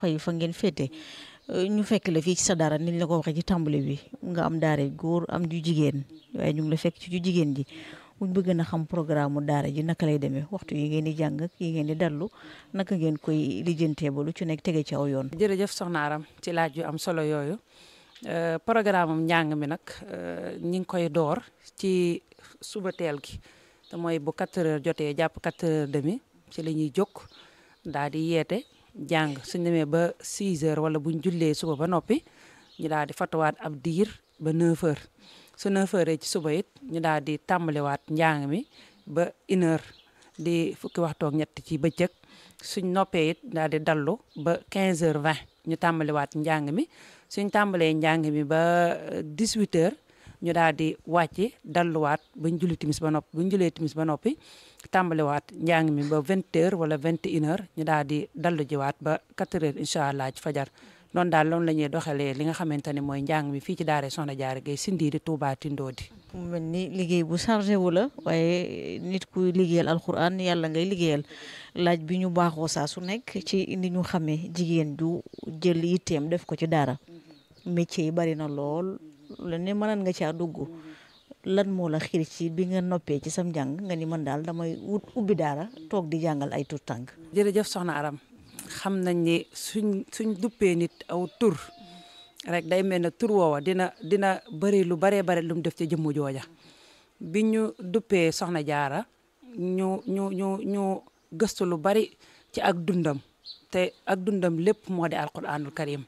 fay fa ngeen féete ñu fekk la fii ci sa daara niñ la ko waxee ci tàmbali bi nga am daara góor am ju jigéen waaye ñu ngi la fekk ci ju jigéen ji buñ bëgg na xam programme mu daara ji naka lay demee waxtu yi ngeen di jàng ak yi ngeen di dallu naka ngeen koy lijjantee ba lu ci nekk tege ci aw yoon. jërëjëf soxna Aram ci laaj yu am solo yooyu programme am njàng mi nag ñi ngi koy door ci suba teel gi te mooy bu 4 heures jotee jàpp 4 heures demi ci la ñuy jóg daal di yeete jàng suñ demee ba 6 heures wala buñ jullee suba ba noppi ñu daal di fatuwaat ab diir ba 9 heures su 9 heures ci suba it ñu daal di tàmbaliwaat njàng mi ba une heure di fukki waxtu ak ñett ci bëccëg suñ noppee it daal di dallu ba 15 heures 20 ñu tàmbaliwaat njàng mi suñ tàmbalee njàng mi ba 18 heures ñu daal di wàcce dalluwaat bañ julli timis ba noppi buñ jullee timis ba noppi tàmbaliwaat njàng mi ba 20 heures wala 21 heures ñu daal di dallu jiwaat ba 4 heures incha allah ci fajar noonu daal loolu la ñuy doxalee li nga xamante ne mooy njàng mi fii ci daara Soxna Jaara Gay Sindiidi Tuubaa Tindoodi mu mel ni liggéey bu chargé wu la waaye nit ku liggéeyal alxuraan yàlla ngay liggéeyal laaj bi ñu baaxoo saa su nekk ci ni ñu xamee jigéen ju jël yitteem def ko ci daara métier yi bari na lool la ne mënan nga caa dugg lan moo la xiir ci bi nga noppee ci sam njàng nga ni man daal damay wut ubbi daara toog di jàngal ay tur tànk jërëjëf soxna Aram xam nañ ni suñ suñ duppee nit aw tur rek day mel ne tur woowa dina dina bëri lu baree bare lu mu def ci jëmmu jooja bi ñu duppee soxna jaara ñu ñu ñu ñu gëstu lu bari ci ak dundam te ak dundam lépp moo di alquranul karim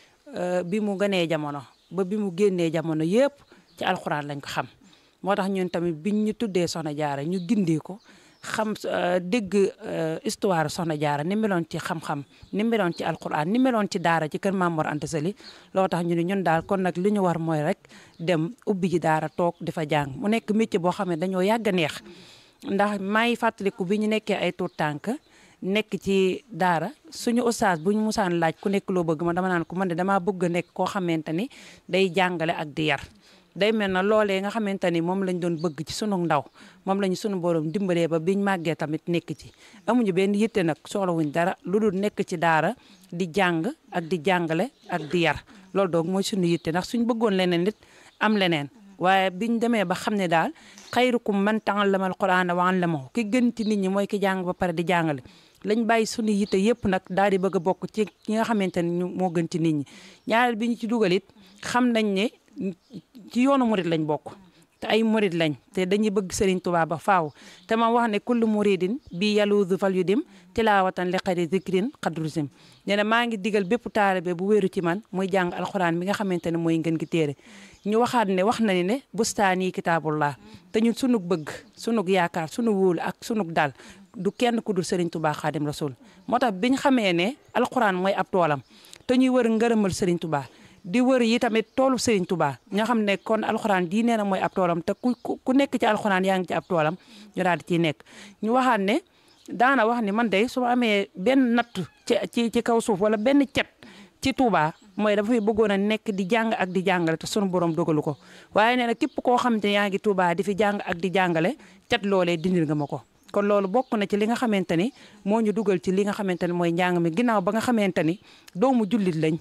bi mu gënee jamono ba bi mu génnee jamono yëpp ci alquran lañ ko xam moo tax ñun tamit biñ ñu tuddee soxna jaara ñu gindee ko xam dégg histoire soxna jaara ni meloon ci xam-xam ni meloon ci alquran ni meloon ci daara ci kër Maam Mor Anta Sali loo tax ñu ne ñun daal kon nag li ñu war mooy rek dem ubbi ji daara toog di fa jàng mu nekk métier boo xam ne dañoo yàgg a neex ndax may fàttaliku bi ñu nekkee ay tuut tànk nekk ci daara suñu ustaas bu ñu musaan laaj ku nekk loo bëgg ma dama naan ko man de damaa bëgg a nekk koo xamante ni day jàngale ak di yar day mel na loolee nga xamante ni moom lañ doon bëgg ci sunu ndaw moom lañu sunu borom dimbalee ba biñ màggee tamit nekk ci amuñu benn yitte nag soxlawuñ dara lu dul nekk ci daara di jàng ak di jàngale ak di yar loolu doog mooy sunu yitte ndax suñ bëggoon leneen nit am leneen waaye biñ demee ba xam ne daal xayrukum man ta'allama al-qur'ana wa 'allamahu ki gën ci nit ñi mooy ki jàng ba pare di jàngale lañ bàyyi sunu yitte yëpp nag daal di bëgg a bokk ci ki nga xamante ne ñu moo gën ci nit ñi ñaareel bi ñu ci dugal it xam nañ ne ci yoonu murit lañ bokk te ay murit lañ te dañuy bëgg Serigne Touba ba faaw te ma wax ne kullu muridin bi yaluudu fal yu dim tilaawatan li xari zikrin xadrusim nee na maa ngi digal bépp taalibe bu wéeru ci man muy jàng alxuraan bi nga xamante ne mooy ngeen gi téere ñu waxaat ne wax na ni ne bustaani kitaabullah te ñun sunug bëgg sunug yaakaar sunu wóolu ak sunug dal du kenn ku dul Serigne Touba Xaadim Rasul moo tax biñ xamee ne alxuraan mooy ab toolam te ñuy wër ngërëmal Serigne Touba di wër yi tamit toolu Serigne Touba ñoo xam ne kon alxuraan di nee na mooy ab toolam te ku ku nekk ci alxuraan yaa ngi ci ab toolam ñu daal di ciy nekk ñu waxaat ne daana wax ni man de su ma amee benn natt ci ci ci kaw suuf wala benn cet ci Touba mooy dafay bëggoon a nekk di jàng ak di jàngale te sunu borom dogalu ko waaye nee na képp koo xam ne yaa ngi Touba di fi jàng ak di jàngale cet loolee dindil nga ma ko. kon loolu bokk na ci li nga xamante ni moo ñu dugal ci li nga xamante ni mooy njàng mi ginnaaw ba nga xamante ni doomu jullit lañ.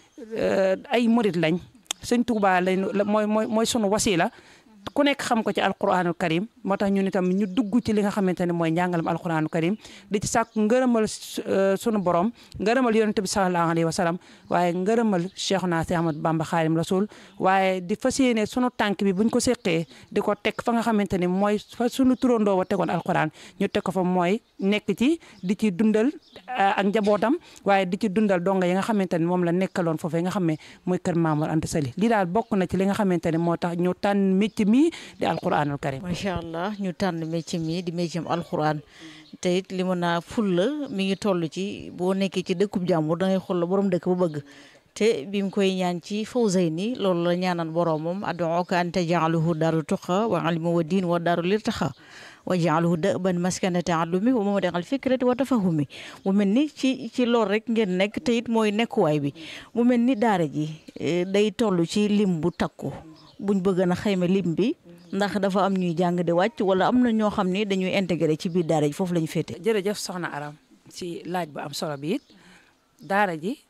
ay murit lañ sëñ Tuubaa lañ mooy mooy mooy sunu wasila ku nekk xam ko ci alquranul karim moo tax ñun itam ñu dugg ci li nga xamante ne mooy njàngalam alquranul karim di ci sàkku ngërëmal sunu borom ngërëmal yonent bi sallallahu alayhi wa sallam waaye ngërëmal Cheikhuna Si Ahmad Bamba Xaadim Rasul waaye di fas yéene sunu tànk bi buñ ko seqee di ko teg fa nga xamante ni mooy fa sunu turandoo wa tegoon alquran ñu teg ko fa mooy nekk ci di ci dundal ak njabootam waaye di ci dundal donga yi nga xamante ni moom la nekkaloon foofee nga xam ne muy kër Maamor Anta Sali lii daal bokk na ci li nga xamante ne moo tax ñu tànn métier mi di alquranul karim macha allah ñu tànn métier mi di métier alquran te it li mën a fulla mi ngi toll ci boo nekkee ci dëkkub jàmbur da ngay xool la borom dëkk bu bëgg te bi mu koy ñaan ci fawzayni loolu la ñaanan boromam ad'uka an taj'alahu daaru tuqa wa ilmi wa diin wa daaru lirtaxa wa ja'alahu da'ban maskana ta'allumi wa mawdi'al fikrati wa tafahumi mu mel ni ci ci loolu rek ngeen nekk te it mooy nekkuwaay bi mu mel ni daara ji day toll ci lim bu takku buñ bëgg na xayma lim bi ndax dafa am ñuy jàng di wàcc wala am na ñoo xam ne dañuy intégré ci biir daara ji foofu la ñu féete. jërëjëf soxna Aram ci laaj bu am solo bi it daara ji